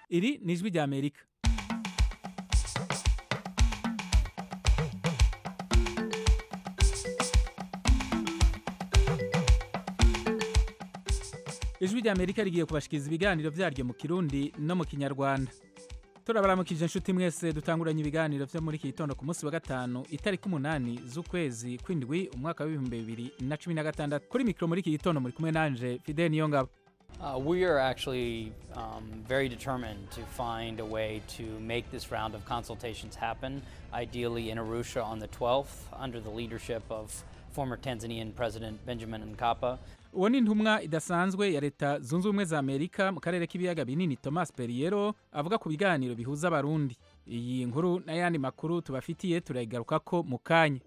iri ni ijwi rya amerika ijwi rya amerika rigiye kubashikiriza ibiganiro vyaryo mu kirundi no mu kinyarwanda turabaramukije inshuti mwese dutanguranye ibiganiro vyo muri iki gitondo ku munsi wa gatanu itariki umunani z'ukwezi kw'indwi umwaka w'ibihumbi bibiri na cumi na gatandatu kuri mikoro muri iki gitondo muri kumwe nanje fidel niyongabo Uh, we are actually um, very determined to find a way to make this round of consultations happen, ideally in Arusha on the 12th, under the leadership of former Tanzanian President Benjamin Mkapa. uwo ni intumwa idasanzwe ya leta zunze ubumwe za amerika mu karere k'ibiyaga binini thomas periero avuga ku biganiro bihuza abarundi iyi nkuru n'ayandi makuru tubafitiye turayigarukako mu kanya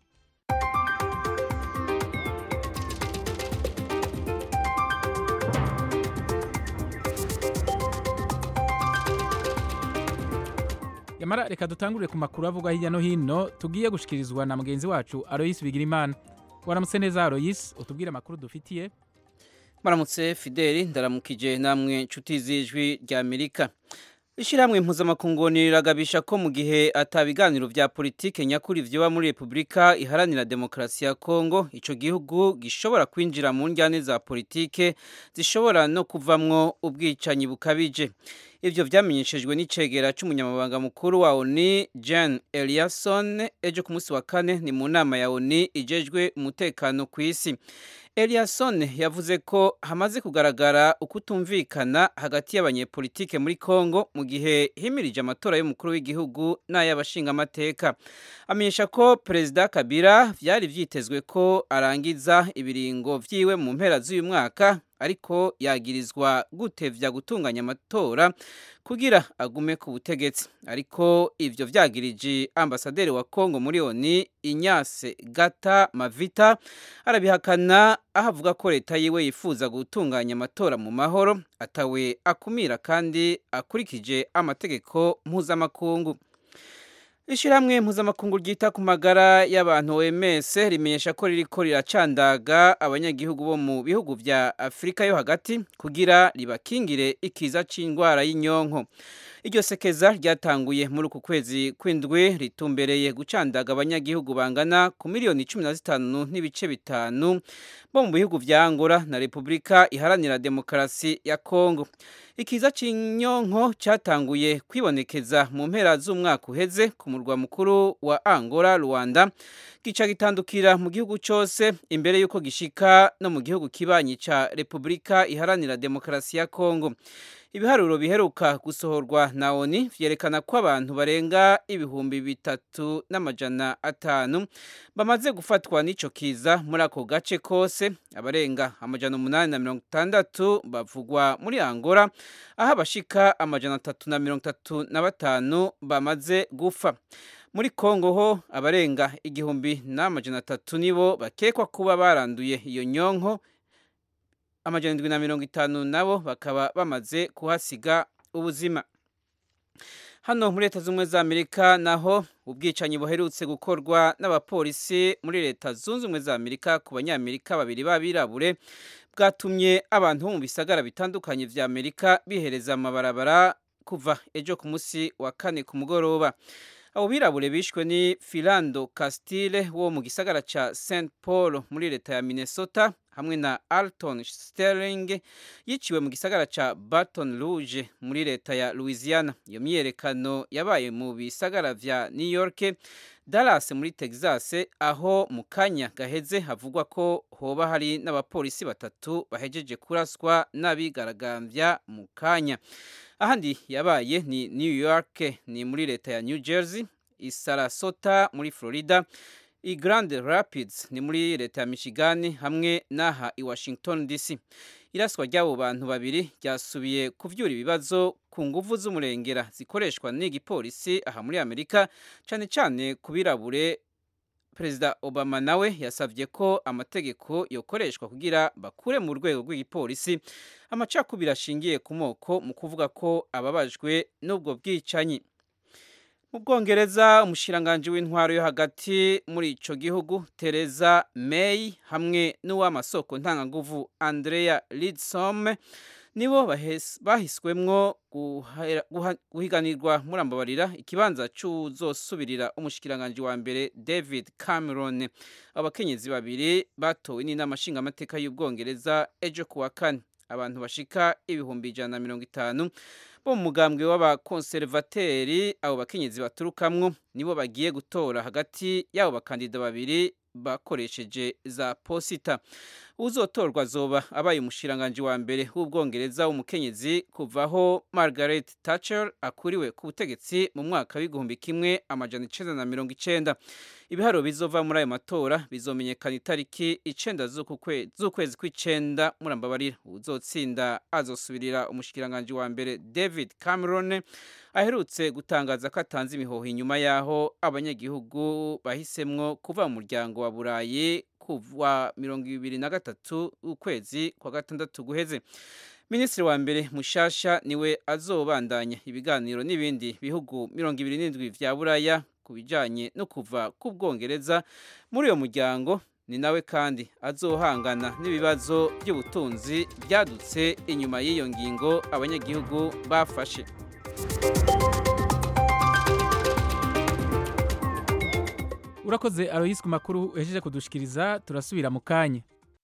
yamara reka dutangurire ku makuru avugwa hirya no hino tugiye gushikirizwa na mugenzi wacu aroyisi bigirimana waramutse neza aroyisi utubwire amakuru dufitiye Maramutse Fideli ndaramukije namwe nshuti z'ijwi rya Amerika. Ishirahamwe mpuzamakungu riragabisha ko mu gihe atabiganiro vya politike nyakuri vyoba muri Republika iharanira demokarasi ya Kongo, ico gihugu gishobora kwinjira mu njyane za politike zishobora no kuvamwo ubwicanyi bukabije. Ivyo vyamenyeshejwe n'icegera c'umunyamabanga mukuru wa ONU Jean Eliasson ejo ku munsi wa kane ni mu nama ya ONU ijejwe umutekano ku isi. Eliasson yavuze ko hamaze kugaragara ukutumvikana hagati y'abanyepolitike muri Kongo mu gihe himirije amatora y'umukuru w'igihugu n'ay'abashingamateka. Amenyesha ko Perezida Kabila vyari vyitezwe ko arangiza ibiringo vyiwe mu mpera z'uyu mwaka ariko yagirizwa gutevya gutunganya amatora kugira agume ku butegetsi ariko ivyo vyagirije ambasaderi wa Kongo muri ONU Inyase Gata Mavita arabihakana aho avuga ko leta yiwe yifuza gutunganya amatora mu mahoro atawe akumira kandi akurikije amategeko mpuzamakungu Ishirahamwe mpuzamakungu ryita ku magara y'abantu OMS rimenyesha ko ririko riracandaga abanyagihugu bo mu bihugu vya Afrika yo hagati kugira ribakingire ikiza c'indwara y'inyonko. Iryo sekeza ryatanguye muri uku kwezi kw'indwi ritumbereye gucandaga abanyagihugu bangana ku miliyoni cumi na zitanu n'ibice bitanu bo mu bihugu vya Angola na Repubulika iharanira demokarasi ya Kongo. Ikiza c'inyonko cyatanguye kwibonekeza mu mpera z'umwaka uheze ku murwa mukuru wa Angola Rwanda gica gitandukira mu gihugu cyose imbere yuko gishika no mu gihugu kibanyi ca Repubulika iharanira demokarasi ya Kongo. Ibiharuro biheruka gusohorwa na ONU vyerekana ko abantu barenga ibihumbi bitatu n'amajana atanu bamaze gufatwa n'ico kiza muri ako gace kose abarenga amajana umunani na mirongo itandatu bavugwa muri Angola aho abashika amajana atatu na mirongo itatu na batanu bamaze gufa muri Kongo ho abarenga igihumbi n'amajana atatu nibo bakekwa kuba baranduye iyo nyonko amajana indwi na mirongo itanu nabo bakaba bamaze kuhasiga ubuzima hano muri leta z'ubumwe za amerika naho ubwicanyi buherutse gukorwa n'abapolisi muri leta zunze ubumwe za amerika ku banyamerika babiri b'abirabure bwatumye abantu bo mu bisagara bitandukanye vya amerika bihereza amabarabara kuva ejo ku munsi wa kane ku mugoroba abo birabure bishwe ni Philando Castile wo mu gisagara ca St Paul muri leta ya Minnesota hamwe na Alton Sterling yiciwe mu gisagara ca Baton Rouge muri leta ya Louisiana iyo myiyerekano yabaye mu bisagara vya New York Dallas muri Texas aho mu kanya gaheze havugwa ko hoba hari n'abapolisi batatu bahejeje kuraswa n'abigaragambya mu kanya ahandi yabaye ni New York ni muri leta ya New Jersey i Sarasota muri Florida i Grand Rapids ni muri leta ya Michigan hamwe n'aha i Washington DC iraswa ry'abo bantu babiri ryasubiye kuvyura ibibazo ku nguvu z'umurengera zikoreshwa n'igipolisi aha muri Amerika cane cane kubirabure Perezida Obama nawe yasavye ko amategeko yokoreshwa kugira bakure mu rwego rw'igipolisi amacakubiri ashingiye ku moko mu kuvuga ko ababajwe n'ubwo bwicanyi mu bwongereza umushiranganji w'intwaro yo hagati muri ico gihugu Theresa May hamwe n'uw'amasoko ntanganguvu Andrea Leadsom nibo bahiswemwo guhiganirwa murambabarira ikibanza c'uzosubirira umushikiranganji wa mbere David Cameron abakenyezi babiri batowe n'inama nshingamateka y'ubwongereza ejo kuwa kane abantu bashika ibihumbi ijana na mirongo itanu bo mu mugambwe w'abakonservateri abo bakenyezi baturukamwo nibo bagiye gutora hagati y'abo bakandida babiri bakoresheje za posita uzotorwa azoba abaye umushiranganji wa mbere w'ubwongereza w'umukenyezi kuvaho Margaret Thatcher akuriwe ku butegetsi mu mwaka w'igihumbi kimwe amajana icenda na mirongo icenda ibiharuro bizova muri ayo matora bizomenyekana itariki icenda z'ukwezi kw'icenda murambabarira uzotsinda azosubirira umushikiranganji wa mbere David Cameron aherutse gutangaza ko atanze imihoho inyuma y'aho abanyagihugu bahisemwo kuva mu muryango wa burayi kuva mirongo ibiri na gatatu ukwezi kwa gatandatu guheze minisitiri wa mbere mushasha niwe azobandanya ibiganiro n'ibindi bihugu mirongo ibiri n'indwi vya buraya ku bijanye no kuva ku bwongereza muri uyo muryango ni nawe kandi azohangana n'ibibazo by'ubutunzi byadutse inyuma y'iyo ngingo abanyagihugu bafashe urakoze aroyisi ku makuru uhejeje kudushikiriza turasubira mu kanya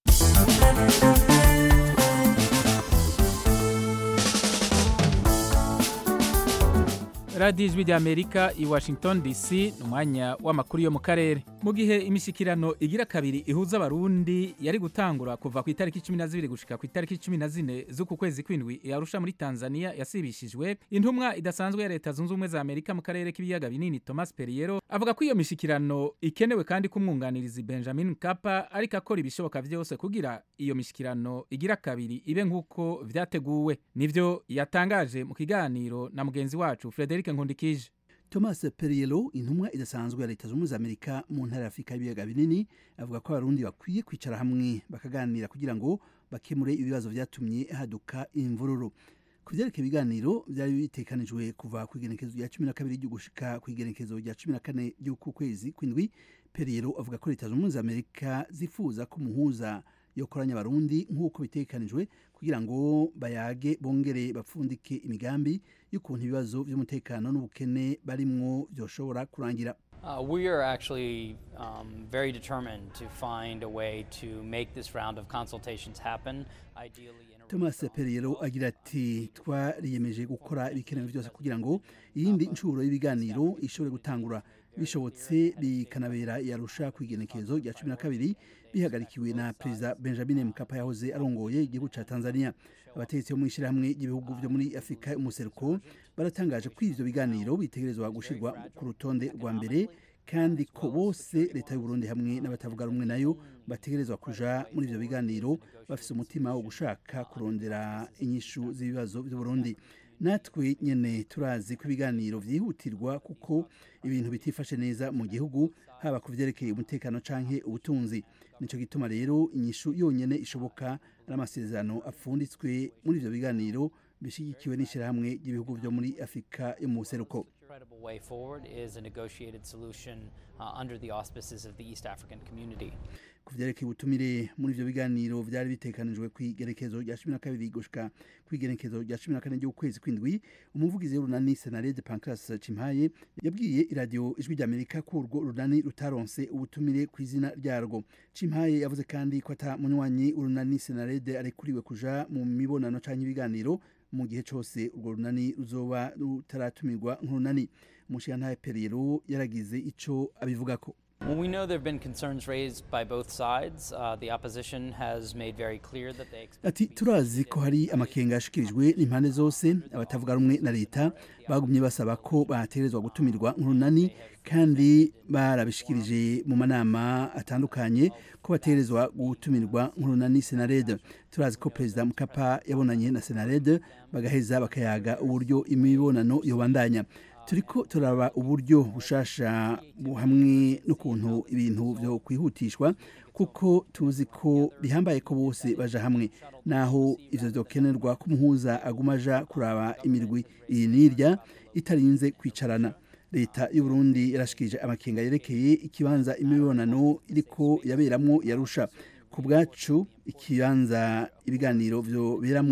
radiyo ijwi ry'amerika i washington dc ni umwanya w'amakuru yo mu karere mu gihe imishyikirano igira kabiri ihuza abarundi yari gutangura kuva ku itariki cumi na zibiri gushika ku itariki cumi na zine z'uku kwezi kw'indwi yarusha muri tanzania yasibishijwe intumwa idasanzwe ya leta zunze ubumwe za amerika mu karere k'ibiyaga binini thomas periero avuga ko iyo mishyikirano ikenewe kandi kumwunganiriza benjamin kapa ariko akora ibishoboka byose kugira iyo mishyikirano igira kabiri ibe nk'uko vyateguwe nivyo yatangaje mu kiganiro na mugenzi wacu frederic nkundikije thomas perielo intumwa idasanzwe ya leta zunze amerika mu ntara ya afurika y'ibiyaga binini avuga ko abarundi bakwiye kwicara hamwe bakaganira kugira ngo bakemure ibibazo vyatumye haduka imvururu ku vyerekeye ibiganiro vyari bitekanijwe kuva ku igenekezo rya cumi na kabiri ry'ugushika ku igenekezo rya cumi na kane ry'uku kwezi kw'indwi perielo avuga ko leta zunze amerika zifuza ko umuhuza yokoranya abarundi nk'uko bitekanijwe kugira ngo bayage bongere bapfundike imigambi y'ukuntu ibibazo by'umutekano n'ubukene barimwo byoshobora kurangira Uh, we are actually um, very determined to find a way to make this round of consultations happen, ideally in a thomas periero agira ati twariyemeje gukora ibikenewe byose kugira ngo iyindi nshuro y'ibiganiro ishobore gutangura bishobotse bikanabera yarusha ku igenekezo rya cumi na kabiri bihagarikiwe na perezida benjamin mkapa yahoze arongoye igihugu ca tanzania abategetsi bo mu ishyirahamwe ry'ibihugu byo muri afurika y'umuseruko baratangaje ko ivyo biganiro bitegerezwa gushirwa ku rutonde rwa mbere kandi ko bose leta y'uburundi hamwe n'abatavuga rumwe nayo bategerezwa kuja muri ivyo biganiro bafise umutima wo gushaka kurondera inyishu z'ibibazo by'uburundi natwe nyene turazi ko ibiganiro vyihutirwa kuko ibintu bitifashe neza mu gihugu haba ku vyerekeye umutekano canke ubutunzi nico gituma rero inyishu yonyene ishoboka ari amasezerano apfunditswe muri ivyo biganiro bishigikiwe n'ishirahamwe ry'ibihugu vyo muri afurika yo mu buseruko credible way forward is a negotiated solution uh, under the auspices of the East African community. ku vyerekeye ubutumire muri ivyo biganiro vyari bitekanijwe kw'igerekezo rya cumi na kabiri gushika kw'igerekezo rya cumi na kane ry'ukwezi kw'indwi umuvugizi w'urunani senarede pancras cimpaye yabwiye iradiyo ijwi ry'amerika ko urwo runani rutaronse ubutumire ku izina ryarwo cimpaye yavuze kandi ko ata munywanyi urunani senarede arekuriwe kuja mu mibonano canke ibiganiro mu gihe cose urwo runani ruzoba rutaratumirwa nk'urunani umushirantahe periero yaragize ico abivugako Well, we know there have been concerns raised by both sides. Uh, the opposition has made very clear that they expect ati turazi ko hari amakenga yashikirijwe n'impande zose abatavuga rumwe na leta bagumye basaba ko bategerezwa gutumirwa nk'urunani kandi barabishikirije mu manama atandukanye ko bategerezwa gutumirwa nk'urunani senarede turazi ko perezida mukapa yabonanye na senarede bagaheza bakayaga uburyo imibonano yobandanya turiko turaba uburyo bushasha hamwe n'ukuntu ibintu vyo kwihutishwa kuko tuzi ko bihambaye ko bose baja hamwe naho ivyo vyokenerwa ko umuhuza aguma aja kuraba imirwi iyi n'irya itarinze kwicarana leta y'uburundi yarashikirije amakenga yerekeye ikibanza imibonano iriko yaberamwo yarusha ku bwacu ikibanza ibiganiro vyoberamwo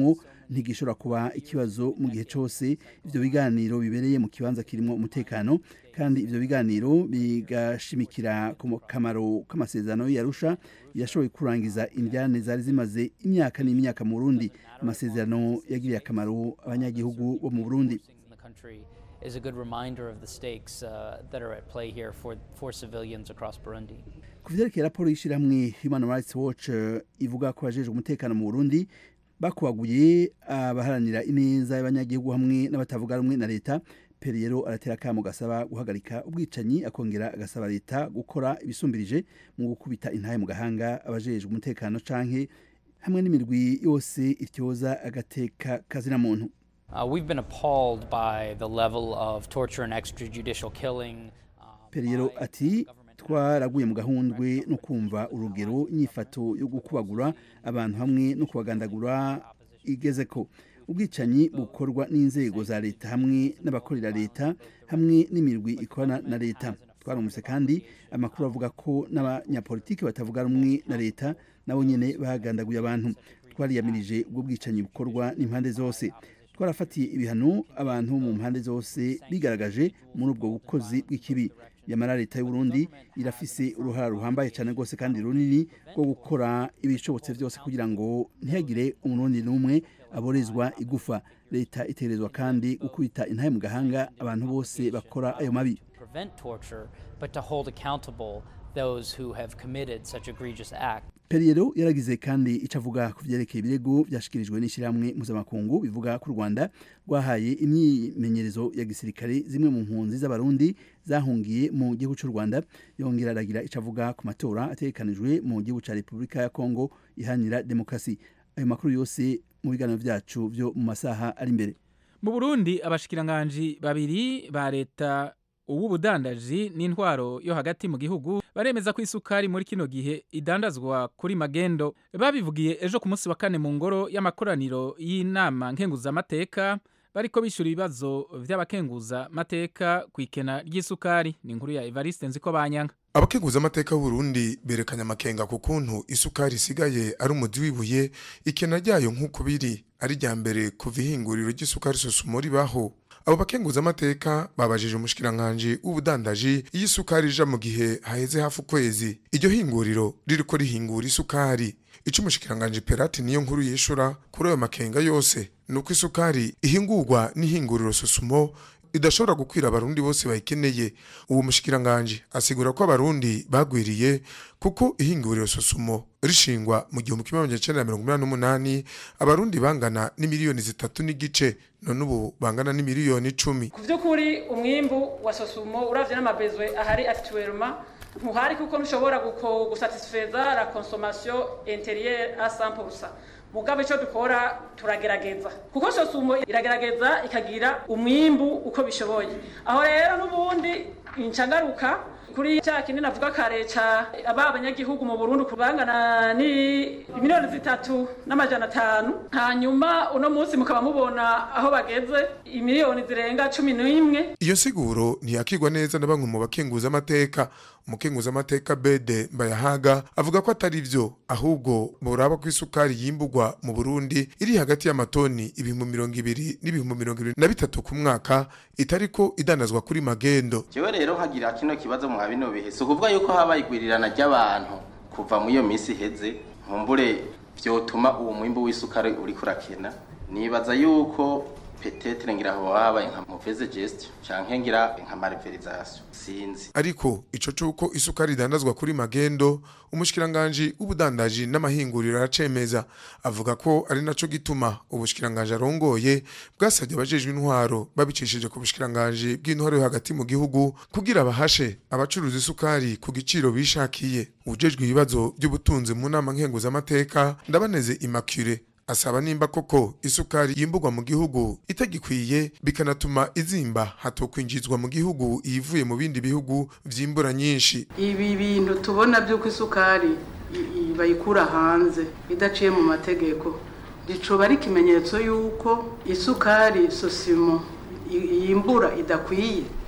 ntigishobora kuba ikibazo mu gihe cyose ivyo biganiro bibereye mu kibanza kirimo umutekano kandi ivyo biganiro bigashimikira ku kamaro k'amasezerano yarusha yashoboye kurangiza indyane zari zimaze imyaka n'imyaka mu Burundi amasezerano yagiriye akamaro abanyagihugu bo mu Burundi in the country is a good reminder of the stakes uh, that are at play here for, for civilians across Burundi. ku vyerekeye raporo y'ishirahamwe human rights watch eh, ivuga ko abajejwe umutekano mu burundi bakubaguye abaharanira ineza y'abanyagihugu hamwe n'abatavuga rumwe na leta periyero aratera akamo gasaba guhagarika ubwicanyi akongera agasaba leta gukora ibisumbirije mu gukubita intahe mu gahanga abajejwe umutekano canke hamwe n'imirwi yose ityoza agateka kazina muntu Uh, we've been appalled by the level of torture and extrajudicial killing. uh, periyero by ati government twaraguye mu gahundwe no kumva urugero inyifato yo gukubagura abantu hamwe no kubagandagura igeze ko ubwicanyi bukorwa n'inzego za leta hamwe n'abakorera leta hamwe n'imirwi ikorana na leta twarumvise kandi amakuru avuga ko n'abanyapolitiki batavuga rumwe na leta nabo nyene bagandaguye abantu twariyamirije ubwo bwicanyi bukorwa n'impande zose twarafatiye ibihano abantu mu mpande zose bigaragaje muri ubwo bukozi bw'ikibi yamara leta y'u Burundi irafise uruhara ruhambaye cyane rwose kandi runini rwo gukora ibishobotse byose kugira ngo ntihagire umurundi n'umwe aborezwa igufa leta itegerezwa kandi gukubita intahe mu gahanga abantu bose bakora ayo mabi prevent torture, but to hold accountable those who have committed such egregious acts. periyero yaragize kandi icyo avuga ku byerekeye ibirego byashyikirijwe n'ishyirahamwe mpuzamakungu bivuga ko u rwanda rwahaye imyimenyerezo ya gisirikare zimwe mu mpunzi z'abarundi zahungiye mu gihugu cy'u rwanda yongera aragira icyo avuga ku matora ategekanijwe mu gihugu cya repubulika ya kongo iharanira demokarasi ayo makuru yose mu biganiro byacu byo mu masaha ari imbere mu burundi abashikiranganji babiri ba leta uw'ubudandaji n'intwaro yo hagati mu gihugu baremeza ko isukari muri kino gihe idandazwa kuri magendo babivugiye ejo ku munsi wa kane mu ngoro y'amakoraniro y'inama nkenguzamateka bariko bishura ibibazo vy'abakenguzamateka ku ikena ry'isukari ni inkuru ya evariste nziko banyanga abakenguza amateka y'uburundi berekanye amakenga ku kuntu isukari isigaye ari umuzi w'ibuye ikena ryayo nk'uko biri ari rya mbere kuva ihinguriro ry'isukari sosumo ribaho abo bakenguza amateka babajije umushikiranganji w'ubudandaji iyo isukari ija mu gihe haheze hafi ukwezi iryo hinguriro ririko rihingura isukari ico umushikiranganji perati niyo nkuru yishura kuri ayo makenga yose ni uko isukari ihingurwa n'ihinguriro sosumo idashobora gukwira abarundi bose bayikeneye uwo mushikiranganji asigura ko abarundi bagwiriye kuko ihinguriro sosumo rishingwa mu gihumbi kimwe magana cyenda mirongo inani n'umunani abarundi bangana n'imiliyoni zitatu n'igice none ubu bangana n'imiliyoni icumi ku by'ukuri umwimbu wa sosumo uravye n'amabezwe ahari actuellement ntuhari kuko ntushobora guko- gusatisfeza la consommation intérieure à 100% mugabe icyo dukora turagerageza kuko sosumo iragerageza ikagira umwimbu uko bishoboye aho rero n'ubundi incagaruka kuri cya kindi navuga kare ca aba abanyagihugu mu Burundi kubangana ni miliyoni zitatu n'amajana atanu hanyuma uno munsi mukaba mubona aho bageze imiliyoni zirenga cumi n'imwe iyo nsiguro ntiyakigwa neza na bamwe mu bakenguza amateka umukenguza amateka bede mbayahaga avuga ko atari vyo ahubwo boraba ko isukari yimbugwa mu burundi iri hagati y'amatoni ibihumbi mirongo ibiri n'ibihumbi mirongo ibiri na bitatu ku mwaka itariko idandazwa kuri magendo jewe rero nkagira kino kibazo mwa bino bihe si ukuvuga yuko habaye igwirirana ry'abantu kuva muri iyo minsi iheze nkumbure vyotuma uwo mwimbu w'isukari uriko urakena nibaza yuko petetre ngira aho habaye nka mauvaise gestion canke ngira nka malversation sinzi ariko ico cuko isukari idandazwa kuri magendo umushikiranganji w'ubudandaji n'amahinguriro aracemeza avuga ko ari naco gituma ubushikiranganji arongoye bwasabye abajejwe intwaro babicishije ku bushikiranganji bw'intwaro yo hagati mu gihugu kugira bahashe abacuruza isukari ku giciro bishakiye ujejwe ibibazo by'ubutunzi mu nama nkenguzamateka ndabaneze immaculee asaba nimba koko isukari yimbugwa mu gihugu itagikwiye bikanatuma izimba hatokwinjizwa mu gihugu iyivuye mu bindi bihugu vyimbura nyinshi ibi bintu tubona by'uko isukari i- i- bayikura hanze idaciye mu mategeko ricoba ari ikimenyetso y'uko isukari sosimo i- yimbura idakwiye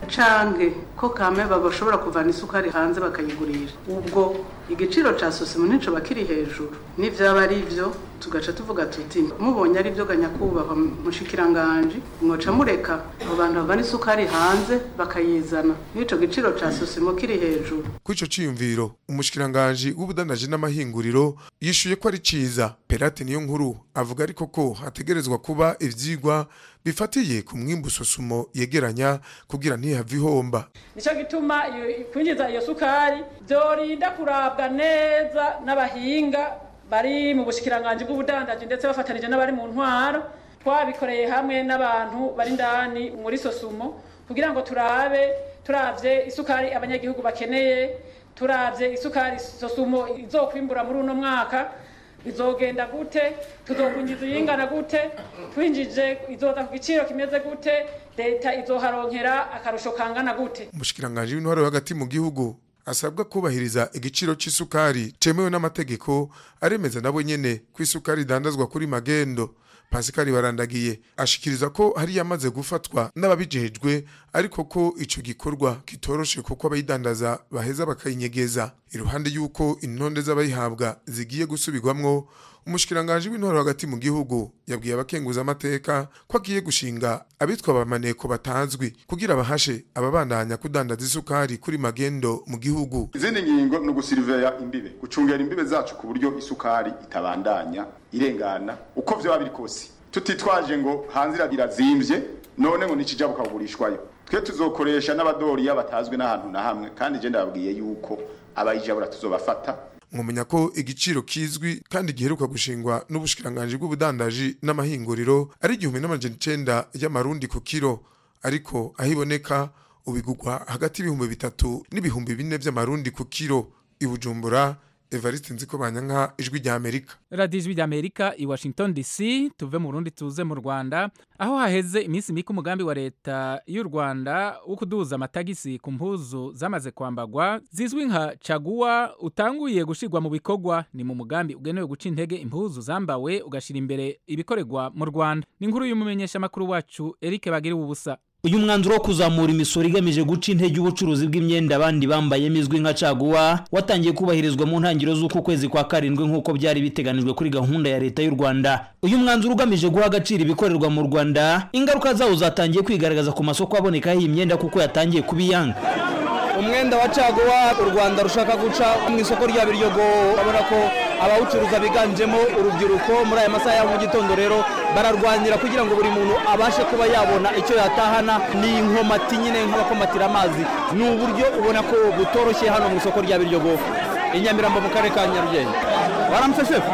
canke ko kame bashobora kuvana isukari hanze bakayigurisha ubwo igiciro ca sosimo nico bakiri hejuru n'ivyaba ari vyo tugaca tuvuga tuti mubonye ari vyo ganyakubahwa mushikiranganje mwoca mureka abo bantu bavana isukari hanze bakayizana n'ico giciro ca sosimo kiri hejuru kuri ico ciyumviro umushikiranganji w'ubudandaji n'amahinguriro yishuye ko ari ciza perate niyo nkuru avuga ariko ko hategerezwa kuba ivyigwa bifatiye ku mwimbu sosumo yegeranya kugira ntihave ihomba nico gituma iyo- kwinjiza iyo sukari vyorinda kurabwa neza n'abahinga bari mu bushikiranganji bw'ubudandaji ndetse bafatanije n'abari mu ntwaro twabikoreye hamwe n'abantu bari indani muri sosumo kugira ngo turabe turavye isukari abanyagihugu bakeneye turavye isukari sosumo izokwimbura muri uno mwaka bizogenda gute tuzokwinjiza iyingana gute twinjije izoza ku giciro kimeze gute leta izoharonkera akarusho kangana gute umushikiranganji w'intwaro yo hagati mu gihugu asabwa kubahiriza igiciro c'isukari cemewe n'amategeko aremeza nabo nyene ko isukari idandazwa kuri magendo Pascal barandagiye ashikiriza ko hari yamaze gufatwa n'ababijejwe ariko ko ico gikorwa kitoroshe kuko abayidandaza baheza bakayinyegeza iruhande y'uko intonde z'abayihabwa zigiye gusubirwamwo umushikiranganje w'intwaro hagati mu gihugu yabwiye abakenguza amateka ko agiye gushinga abitwa abamaneko batazwi kugira bahashe ababandanya kudandaza isukari kuri magendo mu gihugu izindi ngingo ni ugusiriveya imbibe gucungera imbibe zacu ku buryo isukari itabandanya irengana uko vyoba biri kose tutitwaje ngo hanze ira- irazimvye none ngo nikija bukagurishwayo twe tuzokoresha n'abadoriya batazwi n'ahantu na hamwe kandi je ndababwiye yuko abayijabura tuzobafata mwomenya ko igiciro kizwi kandi giheruka gushingwa n'ubushikiranganje bw'ubudandaji n'amahinguriro ari igihumbi n'amajana icenda y'amarundi ku kiro ariko aho iboneka ubigugwa hagati y'ibihumbi bitatu n'ibihumbi bine vy'amarundi ku kiro i bujumbura evariste nziko banyanka ijwi rya amerika radiyo ijwi ry'amerika i washington dc tuve mu rundi tuze mu rwanda aho haheze iminsi mike umugambi wa leta y'u rwanda wo kuduza amatagisi ku mpuzu zamaze kwambagwa zizwi nka caguwa utanguye gushyirwa mu bikorwa ni mu mugambi ugenewe guca intege impuzu zambawe ugashyira imbere ibikorerwa mu rwanda ni inkuru y'umumenyeshamakuru wacu eric bagiriwe ubusa uyu mwanzuro wo kuzamura imisoro igamije guca intege ubucuruzi bw'imyenda abandi bambayemo izwi nka caguwa watangiye kubahirizwa mu ntangiriro z'uku kwezi kwa karindwi nk'uko byari biteganijwe kuri gahunda ya leta y'u rwanda uyu mwanzuro ugamije guha agaciro ibikorerwa mu rwanda ingaruka zawo zatangiye kwigaragaza ku masoko abonekaho iyi myenda kuko yatangiye kuba iyanga umwenda wa caguwa u rwanda rushaka guca mu isoko rya biryogo urabona ko abawucuruza biganjemo urubyiruko muri aya masaha ya mu gitondo rero bararwanira kugira ngo buri muntu abashe kuba yabona icyo yatahana ni inkomati nyine nk'abakomatira amazi ni uburyo ubona ko butoroshye hano mu isoko rya biryogo i nyamirambo mu karere ka nyarugenge waramutse shefu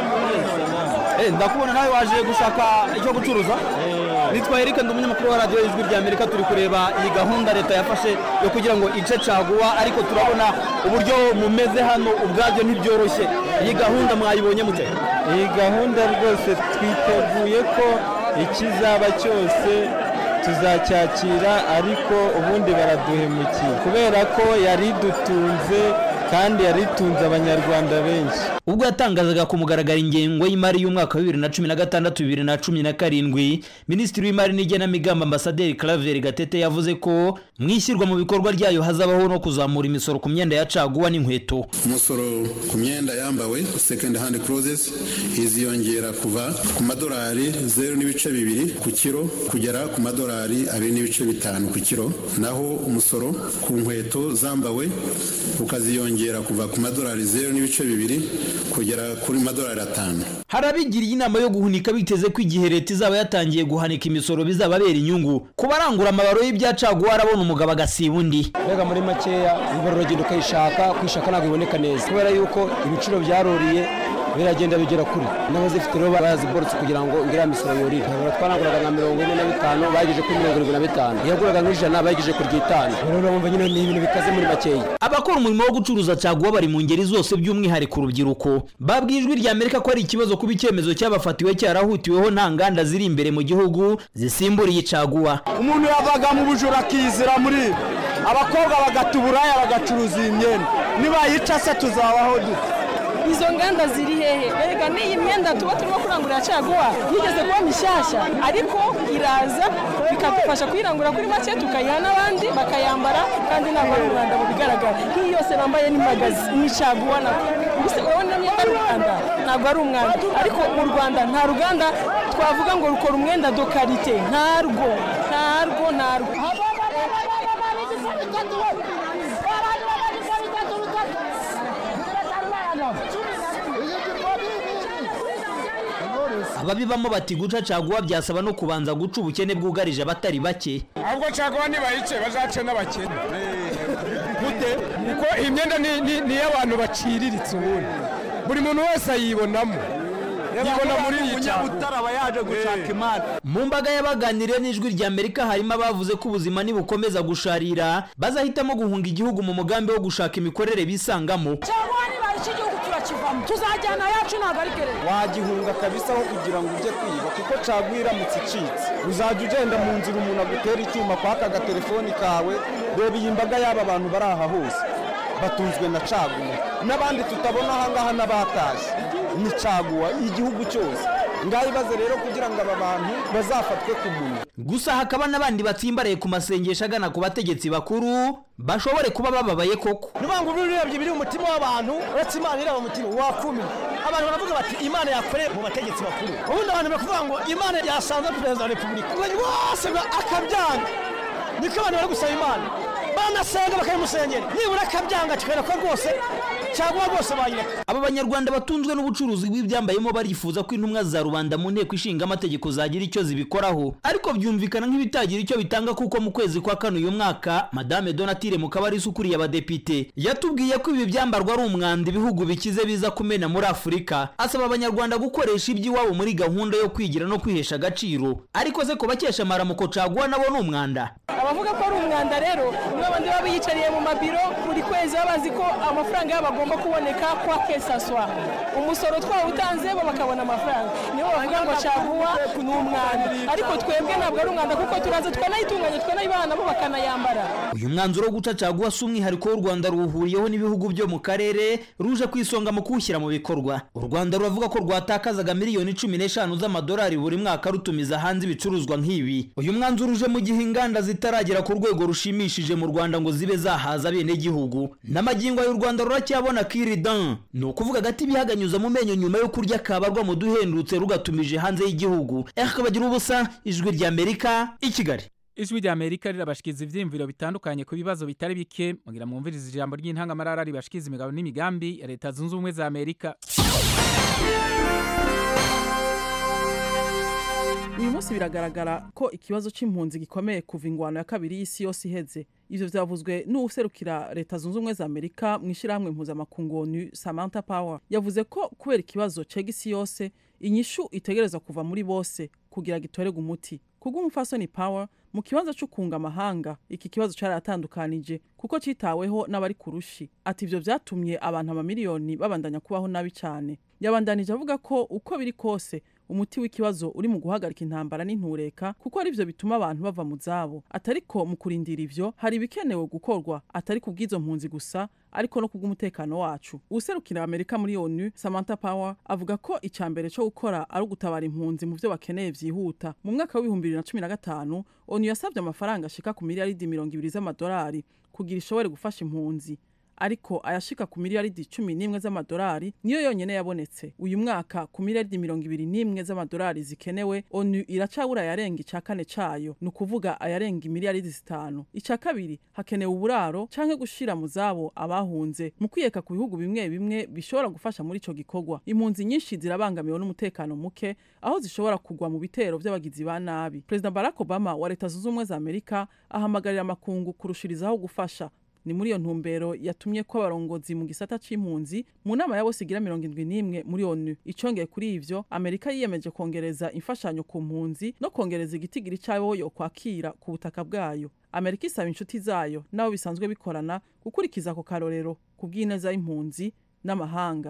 Eh, ndakubona nawe waje gushaka icyo gucuruza nitwa Eric ndi umunyamakuru wa radiyo ijwi rya Amerika turi kureba iyi gahunda leta yafashe yo kugira ngo ice caguwa ariko turabona uburyo mumeze hano ubwabyo ntibyoroshye iyi gahunda mwayibonye mute iyi gahunda rwose twiteguye ko ikizaba cyose tuzacyakira ariko ubundi baraduhemukiye kubera ko yari idutunze kandi yari itunze abanyarwanda benshi ubwo yatangazaga ku mugaragaro ingengo y'imari y'umwaka wa bibiri na cumi na gatandatu bibiri na cumi na karindwi minisitiri w'imari n'igenamigambi ambasaderi claver gatete yavuze ko mu ishyirwa mu bikorwa ryayo hazabaho no kuzamura imisoro ku myenda ya caguwa n'inkweto umusoro ku myenda yambawe second hand clothes iziyongera kuva ku madolari zeru n'ibice bibiri ku kiro kugera ku madolari abiri n'ibice bitanu ku kiro naho umusoro ku nkweto zambawe ukaziyongera kuva ku madolari zeru n'ibice bibiri kugera kuri madolari atanu hari abigiriye inama yo guhunika biteze ko igihe leta izaba yatangiye guhanika imisoro bizababera inyungu ku barangura amabaro y'ibyacaguwa arabona umugabo agasiba undi mbega muri makeya imvura uragenda ukayishaka kwishaka ntabwo iboneka neza kubera yuko ibiciro byaruriye biragenda bigera kure n'abazifite rero baraziborotse kugira ngo iriya misoro yorire twanaguraga nka mirongo ine na bitanu bayigeje kuri mirongo irindwi na bitanu iyaguraga nk'ijana bayigeje ku ry'itanu rero urumva nyine ni ibintu bikaze muri makeya abakora umurimo wo gucuruza caguwa bari mu ngeri zose by'umwihariko urubyiruko babwiye ijwi rya amerika ko ari ikibazo kuba icyemezo cyabafatiwe cyarahutiweho nta nganda ziri imbere mu gihugu zisimburiye caguwa umuntu yavaga mu bujura akizira muri abakobwa bagata uburaya bagacuruza iyi myenda nibayica se tuzabaho dute izo nganda ziri hehe erega n'iyi myenda tuba turimo kurangurira caguwa yigeze kuba mishyashya ariko iraza bikadufasha kuyirangura kuri make tukayiha n'abandi bakayambara kandi ntabwo ari umwanda mu bigaragara nk'iyi yose bambaye ni magazi ni caguwa nako mbese urabona niba ari umwanda ntabwo ari umwanda ariko mu rwanda nta ruganda twavuga ngo rukora umwenda do karite ntarwo ntarwo ntarwo ababibamo bati guca caguwa byasaba no kubanza guca ubukene bwugarije abatari bake ahubwo caguwa nibayice bazace n'abakene gute kuko iyi myenda ni- ni ni iy'abantu baciriritse ubundi buri muntu wese ayibonamo yibona muri iyi caguwa aba yaje gushaka imana mu mbaga y'abaganiriye n'ijwi rya amerika harimo abavuze ko ubuzima nibukomeza gusharira bazahitamo guhunga igihugu mu mugambi wo gushaka imikorere bisangamo caguwa nibayica igihugu turakivamo tuzajyana yacu ntabwo ari gereza wagihunga kabisa aho kugira ngo ujye kwiba kuko caguwa iramutse icitse uzajya ugenda mu nzira umuntu agutera icyuma kwaka agatelefoni kawe reba iyi mbaga y'aba bantu bari aha hose batunzwe na caguwa n'abandi tutabona aha ngaha n'abatashye ni caguwa igihugu cyose ngaho ibaze rero kugira ngo aba bantu bazafatwe ku munwa gusa hakaba n'abandi batsimbaraye ku masengesho agana ku bategetsi bakuru bashobore kuba bababaye koko nuvuga ngo urebye biri mu mutima w'abantu uretse imana ireba mu mutima wakumi abantu baravuga bati imana yakoreye mu bategetsi bakuru ubundi abantu bari kuvuga ngo imana yasanze perezida wa repubulika umwanya wose ngo akabyanga niko abantu bari gusaba imana banasenga bakayimusengera nibura akabyanga tukabona ko rwose cyangwa rwose bayireka aba banyarwanda batunzwe n'ubucuruzi bw'ibyambayemo barifuza ko intumwa za rubanda mu nteko ishinga amategeko zagira icyo zibikoraho ariko byumvikana nk'ibitagira icyo bitanga kuko mu kwezi kwa kane uyu mwaka madame donatire mukabarisa ukuriye abadepite yatubwiye ko ibi byambarwa ari umwanda ibihugu bikize biza kumena muri afurika asaba abanyarwanda gukoresha iby'iwabo muri gahunda yo kwigira no kwihesha agaciro ariko se ko bakesha amaramuko caguwa nabo ni umwanda abavuga ko ari umwanda rero nibo bandi baba biyicariye mu mabiro buri kwezi baba bazi ko amafaranga yabo agomba kuboneka kwa kesaswa umusoro twawutanze bo bakabona amafaranga nibo bavuga ngo caguwa ni umwanda ariko twebwe ntabwo ari umwanda kuko turaza twanayitunganya twanayibaha nabo bakanayambara uyu mwanzuro wo guca caguwa si umwihariko w'u rwanda ruwuhuriyeho n'ibihugu byo mu karere ruje ku isonga mu kuwushyira mu bikorwa u rwanda ruravuga ko rwatakazaga miliyoni cumi n'eshanu z'amadolari buri mwaka rutumiza hanze ibicuruzwa nk'ibi uyu mwanzuro uje mu gihe inganda zitaragera ku rwego rushimishije mu rwanda ngo zibe zahaza abenegihugu n'amagingo y'u rwanda ruracyabona kiridan ni ukuvuga agati bihaganyuza mu menyo nyuma yo kurya kabarwa mu duhendutse rugatumije hanze y'igihugu eka bagira ubusa ijwi ry'amerika i kigali ijwi rya amerika rirabashikiza ivyiyumviro bitandukanye ku bibazo bitari bike mugira mwumviriza ijambo ry'intangamarara ribashikiza imigabo n'imigambi ya leta zunze ubumwe za amerika uyu munsi biragaragara ko ikibazo c'impunzi gikomeye kuva ingwano ya kabiri y'isi yose iheze ivyo vyavuzwe n'uwuserukira leta zunze ubumwe za amerika mu ishyirahamwe mpuzamakungu onu samantha power yavuze ko kubera ikibazo cega isi yose inyishu itegerezwa kuva muri bose kugira gitorerwe umuti kubw'umufasoni power mu kibazo cyo kunga amahanga iki kibazo cyaratandukanije kuko citaweho n'abari ku rushi ati ivyo vyatumye abantu amamiliyoni babandanya kubaho nabi cyane yabandanije avuga ko uko biri kose umuti w'ikibazo uri mu guhagarika intambara n'intureka kuko ari byo bituma abantu bava mu zabo atariko mu kurindira ivyo hari ibikenewe gukorwa atari ku bw'izo mpunzi gusa ariko no kubw'umutekano wacu userukira amerika muri onu samantha power avuga ko icya mbere cyo gukora ari ugutabara impunzi mu byo bakeneye vyihuta mu mwaka w'ibihumbi bibiri na cumi na gatanu onu yasabye amafaranga ashika ku miliyaridi mirongo ibiri z'amadolari kugira ishobore gufasha impunzi ariko ayashika ku miliyaridi cumi n'imwe z'amadolari niyo yonyene yabonetse uyu mwaka ku miliyaridi mirongo ibiri n'imwe z'amadolari zikenewe onu iracabura ayarenga ica kane cayo ni ukuvuga ayarenga imiliyaridi zitanu ica kabiri hakenewe uburaro canke gushira mu zabo abahunze mu kwiyeka ku bihugu bimwe bimwe bishobora gufasha muri ico gikorwa impunzi nyinshi zirabangamiwe n'umutekano muke aho zishobora kugwa mu bitero vy'abagizi ba nabi perezida barack obama wa leta zunze ubumwe za amerika ahamagarira amakungu kurushirizaho gufasha ni muri iyo ntumbero yatumye ko abarongozi mu gisata c'impunzi mu nama ya bose igira mirongo indwi n'imwe muri onu icongeye kuri ivyo amerika yiyemeje kongereza imfashanyo ku mpunzi no kongereza igitigiri c'abo yo kwakira ku butaka bwayo amerika isaba inshuti zayo n'abo bisanzwe bikorana gukurikiza ako karorero ku bw'ineza y'impunzi n'amahanga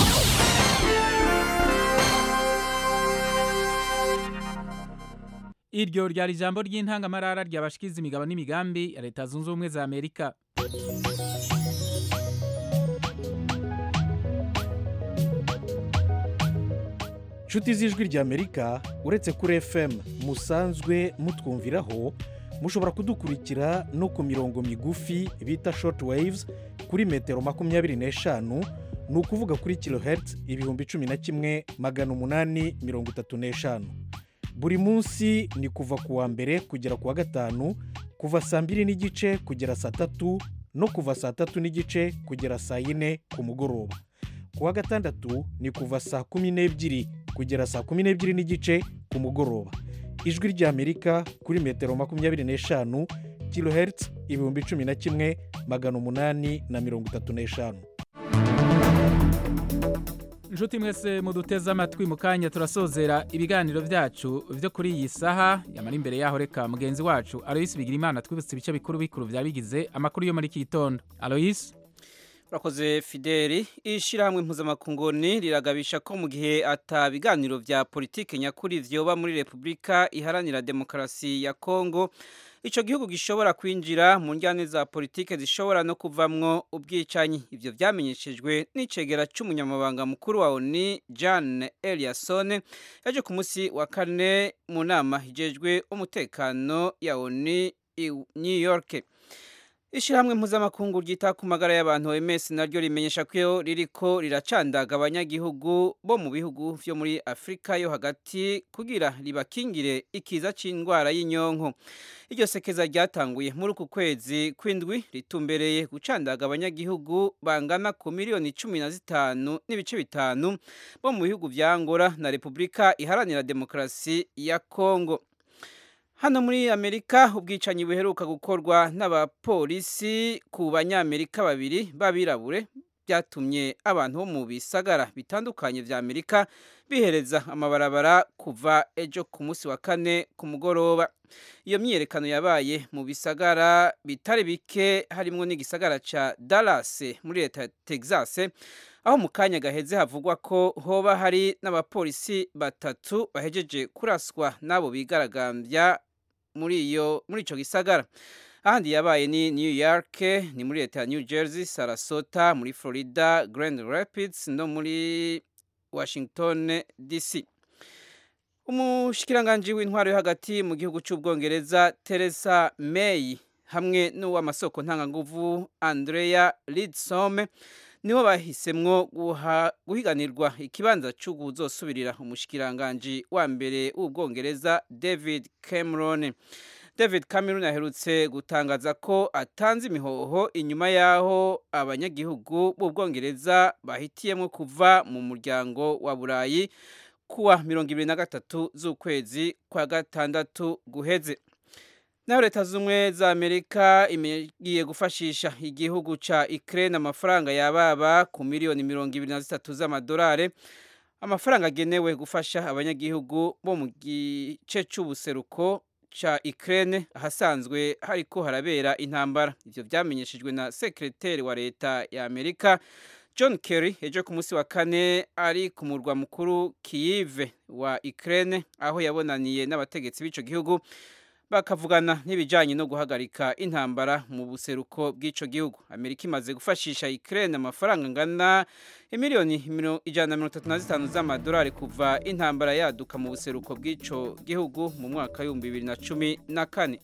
iryo ryari ijambo ry'intangamarara ryabashikiza imigabo n'imigambi ya leta zunze ubumwe za amerika nshuti z'ijwi ry'amerika uretse kuri fm musanzwe mutwumviraho mushobora kudukurikira no ku mirongo migufi bita short waves kuri metero makumyabiri n'eshanu ni ukuvuga kuri kilohertz ibihumbi cumi na kimwe magana umunani mirongo itatu n'eshanu buri munsi ni kuva ku wa mbere kugera ku wa gatanu kuva saa mbiri n'igice kugera saa tatu no kuva saa tatu n'igice kugera saa yine ku mugoroba ku wa gatandatu ni kuva saa kumi n'ebyiri kugera saa kumi n'ebyiri n'igice ku mugoroba ijwi ry'amerika kuri metero makumyabiri n'eshanu kilohertz ibihumbi cumi na kimwe magana umunani na mirongo itatu n'eshanu inshuti mwese muduteze amatwi mu kanya turasozera ibiganiro byacu byo kuri iyi saha yamara imbere yaho reka mugenzi wacu aloyisi bigira imana twibutse ibice bikuru bikuru bya bigize amakuru yo muri iki gitondo aloyisi urakoze fideli ishyirahamwe mpuzamakunguni riragabisha ko mu gihe atabiganiro bya politiki nyakuri vyoba muri repubulika iharanira demokarasi ya kongo icyo gihugu gishobora kwinjira mu njyane za politiki zishobora no kuvamwo ubwicanyi ibyo byamenyeshejwe n'icegera cy'umunyamabanga mukuru wa oni Jan Eliasson yaje ku munsi wa kane mu nama hijejwe umutekano ya oni i New York ishyirahamwe mpuzamakungu ryita ku magara y'abantu OMS naryo rimenyesha ko ririko riracandaga abanyagihugu bo mu bihugu vyo muri Afrika yo hagati kugira ribakingire ikiza c'indwara y'inyonko iryo sekeza ryatanguye muri uku kwezi kw'indwi ritumbereye gucandaga abanyagihugu bangana ku miliyoni cumi na zitanu n'ibice bitanu bo mu bihugu vya Angola na Repubulika iharanira demokarasi ya Kongo hano muri amerika ubwicanyi buheruka gukorwa n'abapolisi ku banyamerika babiri b'abirabure byatumye abantu bo mu bisagara bitandukanye vya amerika bihereza amabarabara kuva ejo ku munsi wa kane ku mugoroba iyo myiyerekano yabaye mu bisagara bitari bike harimwo n'igisagara ca dallas muri leta ya texas aho mu kanya gaheze havugwa ko hoba hari n'abapolisi batatu bahejeje kuraswa n'abo bigaragambya muri iyo muri ico gisagara ahandi yabaye ni New York ni muri leta ya New Jersey Sarasota muri Florida Grand Rapids no muri Washington DC umushikiranganji w'intwaro yo hagati mu gihugu cy'ubwongereza Theresa May hamwe n'uw'amasoko ntanganguvu Andrea Leadsom nibo bahisemwo guhiganirwa ikibanza cyo kuzosubirira umushikiranganji wa mbere w'ubwongereza David Cameron David Cameron aherutse gutangaza ko atanze imihoho inyuma y'aho abanyagihugu b'ubwongereza bahitiyemo kuva mu muryango wa burayi kuwa mirongo ibiri na gatatu z'ukwezi kwa gatandatu guheze naho leta z'ubumwe za amerika igiye gufashisha igihugu ca ukraine amafaranga yababa ku miliyoni mirongo ibiri na zitatu z'amadolari amafaranga agenewe gufasha abanyagihugu bo mu gice c'ubuseruko ca Ukraine ahasanzwe hariko harabera intambara ivyo vyamenyeshejwe na sekreteri wa leta ya Amerika John Kerry ejo ku munsi wa kane ari ku murwa mukuru Kyiv wa Ukraine aho yabonaniye n'abategetsi b'ico gihugu bakavugana n'ibijanye no guhagarika intambara mu buseruko bw'ico gihugu amerika imaze gufashisha Ukraine amafaranga angana imiliyoni ijana na mirongo itatu na zitanu z'amadolari kuva intambara yaduka mu buseruko bw'ico gihugu mu mwaka w'ibihumbi bibiri na cumi na kane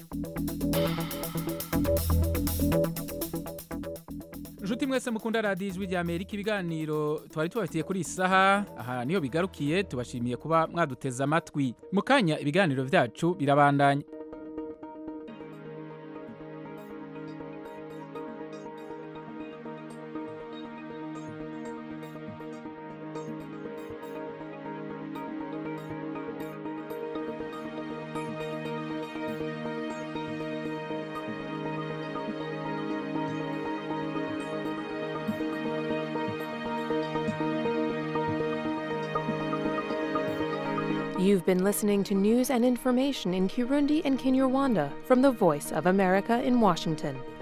inshuti mwese mukunda radiyo ijwi rya amerika ibiganiro twari tubafitiye kuri iyi saha aha niyo bigarukiye tubashimiye kuba mwaduteze amatwi mu kanya ibiganiro byacu birabandanya You've been listening to news and information in Kirundi and Kinyarwanda from the Voice of America in Washington.